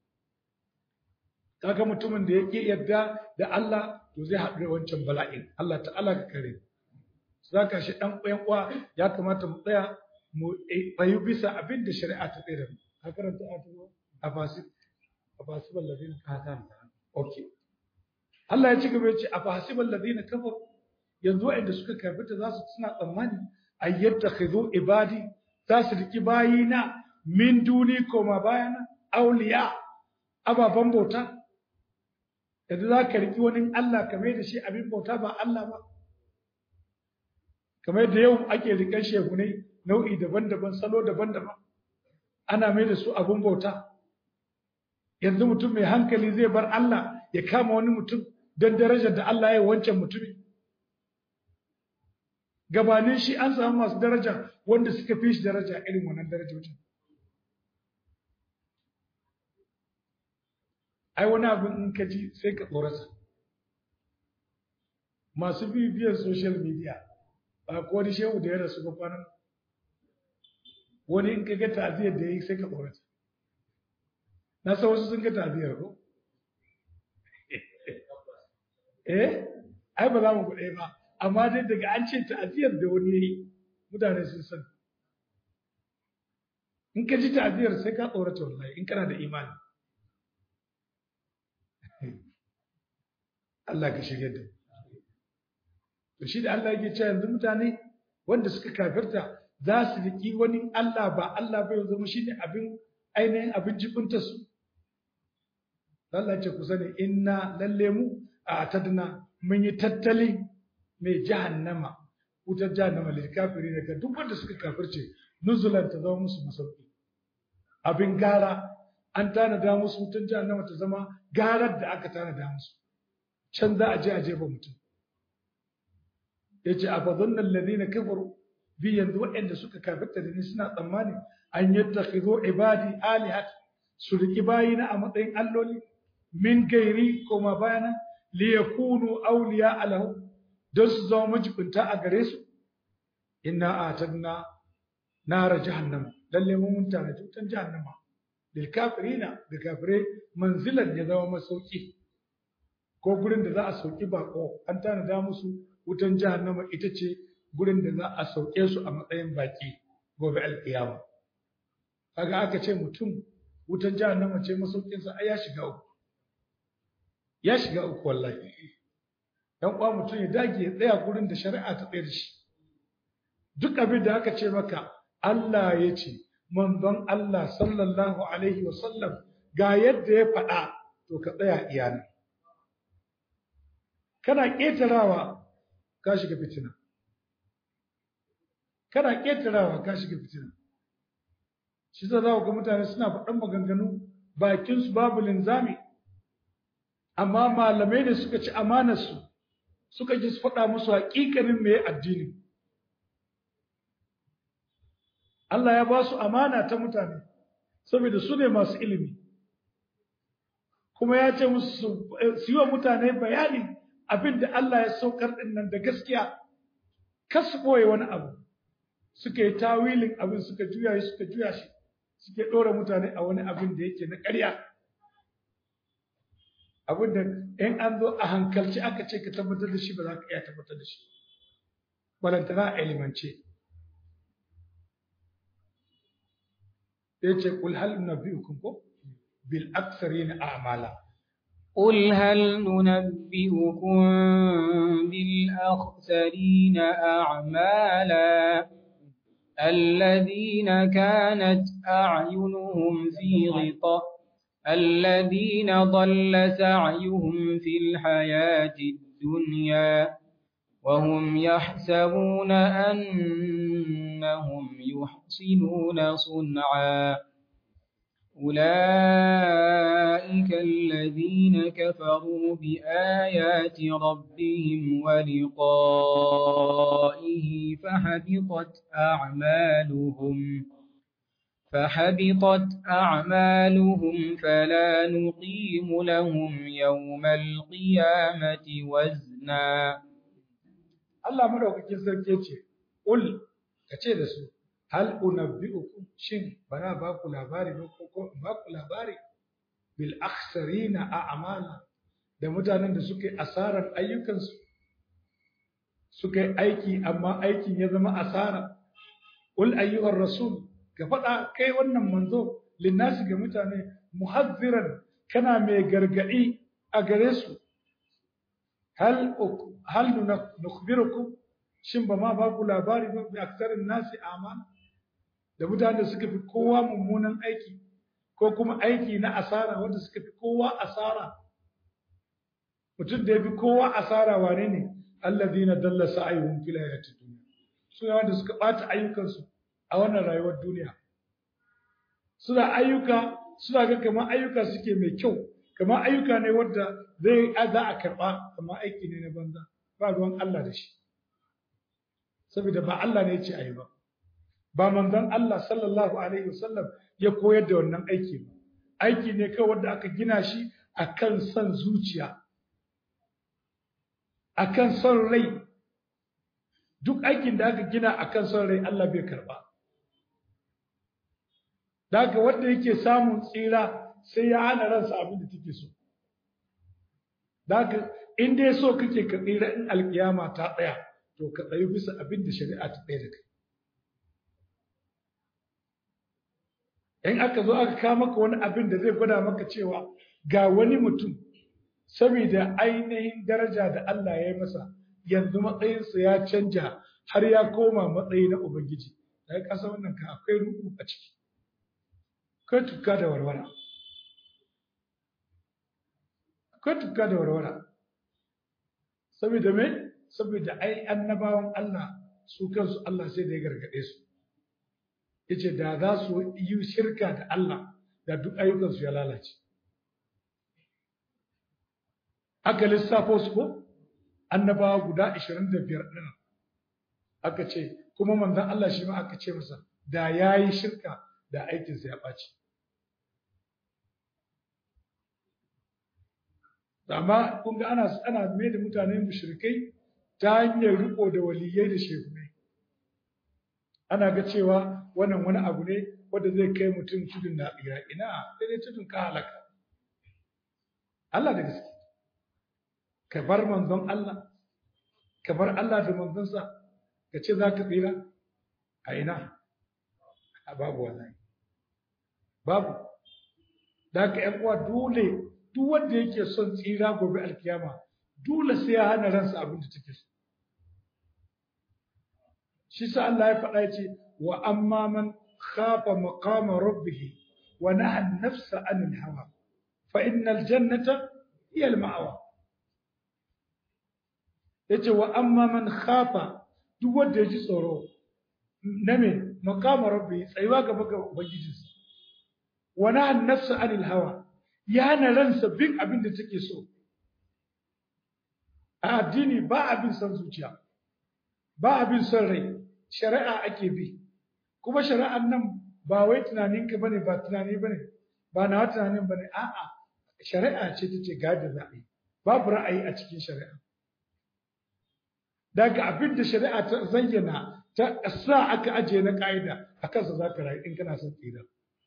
[SPEAKER 1] kaga mutumin da yake yadda da Allah to zai haɗu da wancan bala'in Allah ta'ala ka kare zaka shi dan uwan uwa ya kamata mu tsaya mu tsayu bisa abin da shari'a ta tsira ka karanta a tuwa a fasib a fasibal ladina ka karanta okay Allah ya ci gaba ya ce a fasibal ladina kafar yanzu waɗanda suka kafirta za su suna tsammani ayyata khidu ibadi za su riki bayina min duni koma bayana auliya ababan bauta yanzu za ka riƙi wani Allah kamar da shi abin bauta ba Allah ba kamar da yau ake riƙar shehunai nau'i daban-daban salo daban-daban ana mai da su abin bauta yanzu mutum mai hankali zai bar Allah ya kama wani mutum don darajar da Allah ya wancan mutumi gabanin shi an samu masu daraja wanda suka fi shi daraja irin wannan darajojin ai wani abin in ka ji sai ka tsorata masu bibiyar social media ba ko wani shehu da ya rasu ba kwanan wani in ka ga ta'aziyar da ya yi sai ka tsorata na san wasu sun ga ta'aziyar ko eh ai ba za mu kuɗe ba amma dai daga an ce ta'aziyar da wani ya yi mutane sun san in ka ji ta'aziyar sai ka tsorata wallahi in kana da imani Allah ka shirya da to shi da Allah yake cewa yanzu mutane wanda suka kafirta za su riki wani Allah ba Allah bai zama shine abin ainihin abin jibinta su Allah ce ku sani inna lalle mu a tadna mun yi tattali mai jahannama wutar jahannama lil kafirin daga duk wanda suka kafirce nuzulan ta zama musu masauki abin gara an tanada musu wutar jahannama ta zama garar da aka tanada musu can za a je a jefa mutum ya ce a fazonnan lalina kafaru bi yanzu waɗanda suka kafirta da ni suna tsammani an yadda khizo ibadi alihat su riki bayina a matsayin alloli min gairi koma bayana li yakunu awliya alahu don su zama majibinta a gare su inna atadna nara jahannama lalle mun mutane tutan jahannama lil kafirina da kafirai manzilan ya zama masauki ko gurin da za a sauki bako an tanada musu wutan jahannama ita ce gurin da za a sauke su a matsayin baki gobe alkiyama kaga aka ce mutum wutan jahannama ce masaukinsa ai ya shiga uku ya shiga uku wallahi dan uwa mutum ya dage ya tsaya gurin da shari'a ta tsaye da shi duk abin da aka ce maka Allah ya ce manzon Allah sallallahu alaihi wa sallam ga yadda ya faɗa to ka tsaya iyana kana ƙetarawa ka shiga fitina kana ƙetarawa ka shiga fitina shi za za ga mutane suna faɗan maganganu bakinsu babu linzami amma malamai da suka ci amanarsu suka ji su faɗa musu haƙiƙanin mai addini Allah ya ba su amana ta mutane saboda su ne masu ilimi kuma ya ce musu su yi wa mutane bayani abin da Allah ya saukar ɗin nan da gaskiya kasu ɓoye wani abu suka yi tawilin abin suka juya shi suka juya shi suke ɗora mutane a wani abin da yake na ƙarya abin da in an zo a hankalci aka ce ka tabbatar da shi ba za ka iya tabbatar da shi balantana a ilimance ya ce kul hal nabiyukum ko bil aktharina a'mala
[SPEAKER 2] قل هل ننبئكم بالأخسرين أعمالا الذين كانت أعينهم في غطاء الذين ضل سعيهم في الحياة الدنيا وهم يحسبون أنهم يحسنون صنعا أولئك الذين كفروا بآيات ربهم ولقائه فحبطت أعمالهم فحبطت أعمالهم فلا نقيم لهم يوم القيامة وزنا
[SPEAKER 1] Allah madaukakin sarki ce ul kace da su hal unabbiukum shin bana ba ku labari ba ko ko ba ku labari bil akhsarina a'mala da mutanen da suke asarar ayyukansu suka yi aiki amma aikin ya zama asara ul ayyuhar rasul ka faɗa kai wannan manzo linnasi ga mutane muhazziran kana mai gargaɗi a gare su hal hal nukhbirukum shin ba ma ba ku labari ba bi aksarin nasi amal da mutanen da suka fi kowa mummunan aiki ko kuma aiki na asara wanda suka fi kowa asara mutum da ya fi kowa asara wane ne alladhina dalla sa'yuhum fil hayatid dunya su ne wanda suka bata ayyukansu a wannan rayuwar duniya suna ayyuka suna ga kamar ayyuka suke mai kyau kamar ayyuka ne wanda zai za a karba kamar aiki ne na banza ba ruwan Allah da shi saboda ba Allah ne ya ce ayi ba ba manzon Allah sallallahu alaihi wasallam ya koyar da wannan aiki ba aiki ne kawai wanda aka gina shi akan son zuciya akan son rai duk aikin da aka gina akan son rai Allah bai karba daga wanda yake samun tsira sai ya hana ransa abin da take so daga in dai so kake ka tsira in alkiyama ta tsaya to ka tsayi bisa abin da shari'a ta tsaya da kai in aka zo aka kawo maka wani abin da zai gwada maka cewa ga wani mutum saboda ainihin daraja da Allah ya yi masa yanzu matsayinsa ya canja har ya koma matsayi na Ubangiji da ya kasa wannan ka akwai ruku a ciki akwai tukka da warwara akwai tukka da warwara saboda me saboda ai annabawan Allah su kansu Allah sai da ya gargade su yace da za su yi shirka da Allah da duk ayyukansu ya lalace aka lissafo su ko annabawa guda 25 din aka ce kuma manzon Allah shi ma aka ce masa da yayi shirka da aikinsa ya ɓaci amma kun ga ana ana mai da mutane mushrikai ta hanyar riko da waliyai da shehunai ana ga cewa wannan wani abu ne wanda zai kai mutum tudun na tsira ina sai dai tudun ka halaka Allah da gaske ka bar manzon Allah ka bar Allah da manzonsa ka ce za ka tsira a ina a babu wallahi babu da haka ƴan uwa dole duk wanda yake son tsira gobe alkiyama dole sai ya hana ransa abin da take so shi sa Allah ya faɗa yace wa amma man khafa maqama rabbih wa naha an-nafsa 'anil hawa fa innal jannata hiya al-ma'wa yace wa amma man khafa duk wanda ya ji tsoro na me maqama rabbih tsayuwa gaba ga ubangijinsa wa naha an-nafsa 'anil hawa ya hana ransa bin abin da take so a addini ba abin son zuciya ba abin son rai shari'a ake bi kuma shari'ar nan ba wai tunaninka bane ba tunani bane ba na tunanin bane a'a shari'a ce tace ga da za a yi babu ra'ayi a cikin shari'a daga abin da shari'a ta zayyana ta sa aka ajiye na ka'ida a kansa za ka rayu in kana son tsira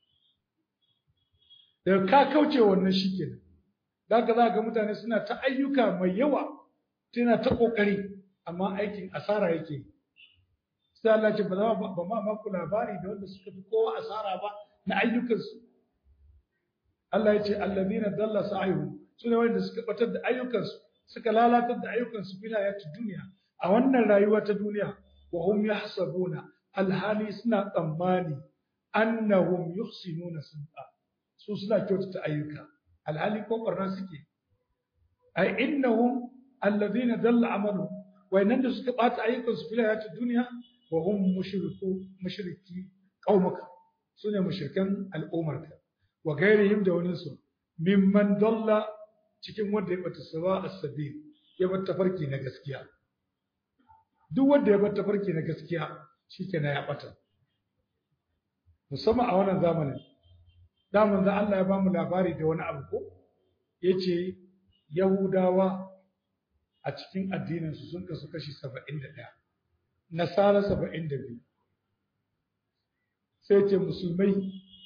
[SPEAKER 1] daga ka kauce wannan shi kenan daga za ga mutane suna ta ayyuka mai yawa tana ta kokari amma aikin asara yake yi sai Allah ce ba za ba ma maku labari da wanda suka fi kowa asara ba na ayyukansu Allah ya ce allazina dalla sa'ayuhum sune wanda suka batar da ayyukansu suka lalatar da ayyukansu fil hayati dunya a wannan rayuwa ta duniya wa hum yahsabuna alhali suna tsammani annahum yuhsinuna sun'a su suna kyautata ayyuka alhali ko barna suke ai innahum allazina dalla amalu wayannan da suka bata ayyukansu fil hayati dunya wa hum mushriku mushriki qaumaka sune mushrikan al'umarka wa gairihim da wani su mimman dalla cikin wanda ya bata sawa as-sabil ya bata farki na gaskiya duk wanda ya bata farki na gaskiya shikenan ya bata musamman a wannan zamanin da manzo Allah ya bamu labari da wani abu ko yace yahudawa a cikin addinin su sun kasu kashi 71 nasara 72 sai ce musulmai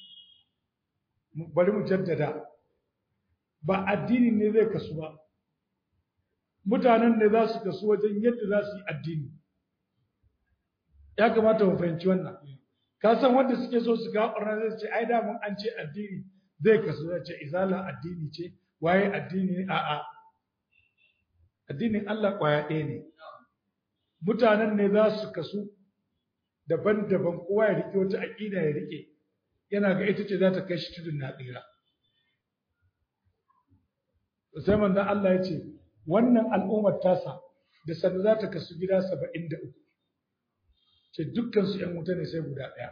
[SPEAKER 1] bari mu jaddada ba addini ne zai kasu ba mutanen ne za su kasu wajen yadda za su yi addini ya kamata mu fahimci wannan ka san wanda suke so su ga ɓarna zai ce ai da mun an ce addini zai kasu zai ce izala addini ce waye addini a'a addinin Allah kwaya ɗaya ne mutanen ne za su kasu daban-daban kowa ya rike wata aƙida ya rike yana ga ita ce za ta kai shi tudun na tsira sai manzon Allah ya ce wannan al'ummar tasa da sanda za ta kasu gida saba'in da uku ce dukkansu ‘yan wuta ne sai guda ɗaya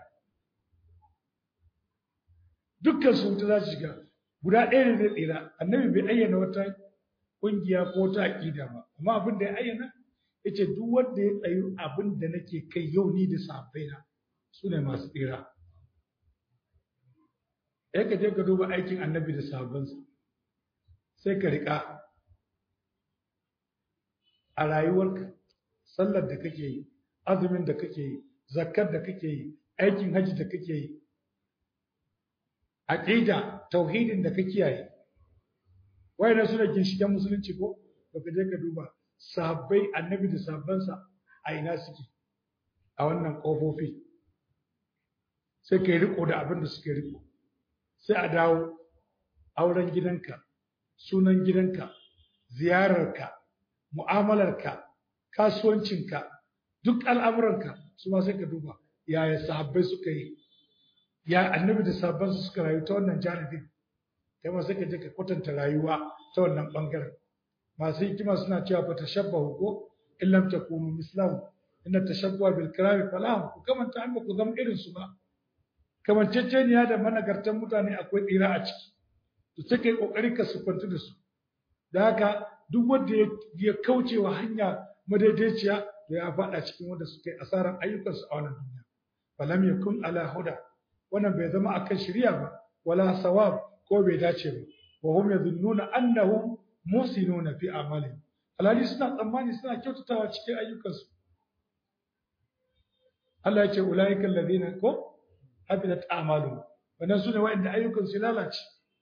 [SPEAKER 1] dukkansu wuta za su shiga guda ɗaya ne zai tsira annabi bai ayyana wata ƙungiya ko wata aƙida ba amma abin da ya ayyana ya ce duk wanda ya tsayu abin da nake kai yau ni da sahabbaina su ne masu tsira ya ka je ka duba aikin annabi da sahabbansa sai ka riƙa a rayuwarka sallar da kake yi azumin da kake yi zakkar da kake yi aikin haji da kake yi aqida tauhidin da kake yi wayannan suna ginshiƙen musulunci ko to ka je ka duba sahabbai annabi da sahabbansa a ina suke a wannan ƙofofi sai ka yi riko da abin da suke riko sai a dawo auren gidanka sunan gidanka ziyararka mu'amalarka kasuwancinka duk al'amuranka su ma sai ka duba yaya sahabbai suka yi ya annabi da sahabbansu suka rayu ta wannan janibin kai ma sai ka je ka kwatanta rayuwa ta wannan bangaren masu hikima suna cewa fa tashabbahu ko in lam takunu mislahu inna tashabbuha bil kirami falahu ku kamanta an ku zama irin su ba kamanceceniya da managartan mutane akwai tsira a ciki to sai kai kokari ka sufantu da su da haka duk wanda ya kauce wa hanya madaidaiciya to ya faɗa cikin wanda suka yi asaran ayyukansu a wannan duniya falam yakun ala huda wannan bai zama akan shari'a ba wala sawab ko bai dace ba wa hum yadhunnuna annahum musinuna fi amalihim alhali suna tsammani suna kyautatawa cikin ayyukansu Allah ya ce ulaika alladhina ko habitat a'maluhum wannan sune wa'anda ayyukansu lalace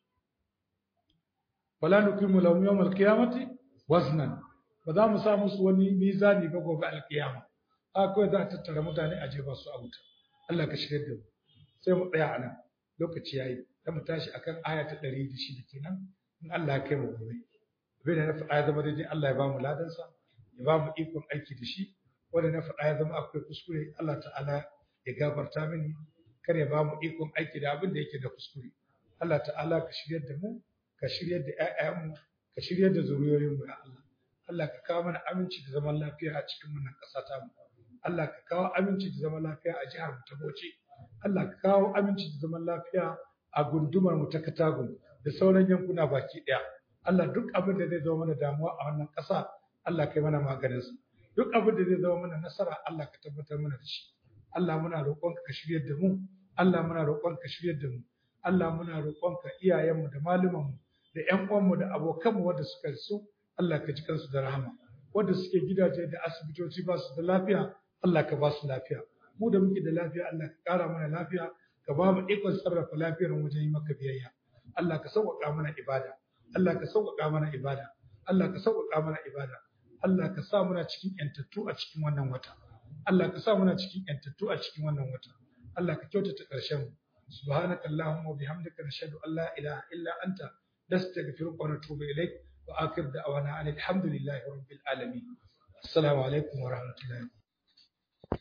[SPEAKER 1] wala nuqimu lahum yawm al-qiyamati waznan ba za mu sa musu wani mizani ba gobe al-qiyama akwai za a tattara mutane a jefa su a wuta Allah ka shigar da mu sai mu tsaya anan lokaci yayi da mu tashi akan aya ta 106 kenan in Allah ya kai mu gobe abin da na faɗa ya zama daidai Allah ya ba mu ladansa ya ba mu ikon aiki da shi wanda na faɗa ya zama akwai kuskure Allah ta'ala ya gafarta mini kar ya ba mu ikon aiki da abin da yake da kuskure Allah ta'ala ka shiryar da mu ka shiryar da ƴaƴanmu ka shiryar da zuriyoyinmu ya Allah Allah ka kawo mana aminci da zaman lafiya a cikin wannan ƙasa ta mu Allah ka kawo aminci da zaman lafiya a jihar mu ta Bauchi Allah ka kawo aminci da zaman lafiya a gundumar mu ta Katagun da sauran yankuna baki ɗaya Allah duk abin da zai zama mana damuwa a wannan ƙasa Allah kai mana maganin sa duk abin da zai zama mana nasara Allah ka tabbatar mana da shi Allah muna roƙonka ka shiryar da mu Allah muna roƙonka ka shiryar da mu Allah muna roƙonka iyayenmu da malumanmu da ƴan uwanmu da abokanmu wanda suka rasu Allah ka ji kansu da rahama wanda suke gidaje da asibitoci ba su da lafiya Allah ka ba su lafiya mu da muke da lafiya Allah ka ƙara mana lafiya ka ba mu ikon sarrafa lafiyar mu wajen yi maka biyayya Allah ka sauƙaƙa mana ibada Allah ka sauƙaƙa mana ibada Allah ka sauƙaƙa mana ibada Allah ka sa muna cikin ƴantattu a cikin wannan wata Allah ka sa muna cikin ƴantattu a cikin wannan wata Allah ka kyautata ƙarshen mu subhanaka allahumma wa bihamdika nashhadu an la ilaha illa anta nastaghfiruka wa natubu ilayk wa akhir da'wana alhamdulillahi rabbil alamin assalamu alaikum wa rahmatullahi